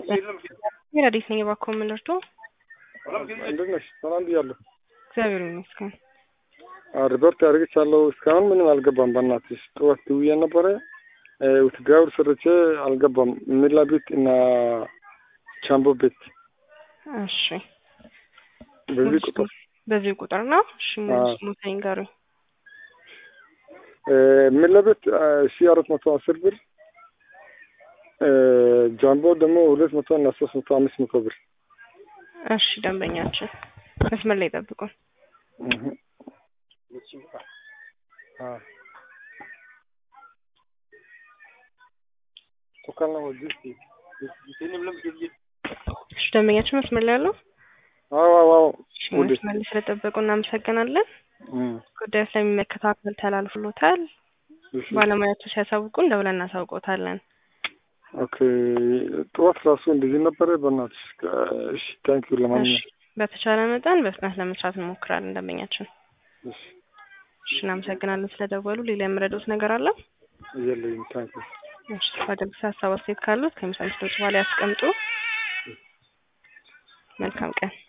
ረዲት ነኝ። እባክዎ ምን ልርዶ? እንዴት ነሽ? ሰላም ብያለሁ። እግዚአብሔር ይመስገን። ሪፖርት አድርግቻለሁ። እስካሁን ምንም አልገባም። በእናትሽ ጠዋት ደውዬ ነበረ ውትድራዊ ሰርቼ አልገባም። ሚላ ቤት እና ቻምቦ ቤት እሺ፣ በዚህ ቁጥር በዚህ ቁጥር ነው። እሺ፣ አዎ። ሙሰኝ ጋሩ ሚላ ቤት ሺ አራት መቶ አስር ብር ጃምቦ ደግሞ ሁለት መቶ እና ሶስት መቶ አምስት መቶ ብር እሺ፣ ደንበኛችን መስመር ላይ ጠብቁን። እህ። አዎ። ቶካልና ወዲህ እሺ፣ ደንበኛችን መስመር ላይ ያለው አዎ አዎ አዎ እሺ፣ ወዲህ መስመር ላይ ስለጠበቁ እናመሰግናለን። እም ጉዳዩ ስለሚመለከተው አካል ተላልፍሎታል። እሺ ባለሙያቱ ሲያሳውቁን ደውለን እናሳውቆታለን። ኦኬ ጠዋት ራሱ እንደዚህ ነበረ። በእናትሽ እሺ ታንኪዩ እሺ፣ ለማንኛውም በተቻለ መጠን በፍጥነት ለመስራት እንሞክራለን። ደንበኛችን እሺ እሺ፣ እናመሰግናለን ስለደወሉ። ሌላ የምረዱት ነገር አለ? የለኝም ታንኪዩ እሺ፣ በደምብ ሀሳብ አስተያየት ካሉት ከሚሳል በኋላ ያስቀምጡ። መልካም ቀን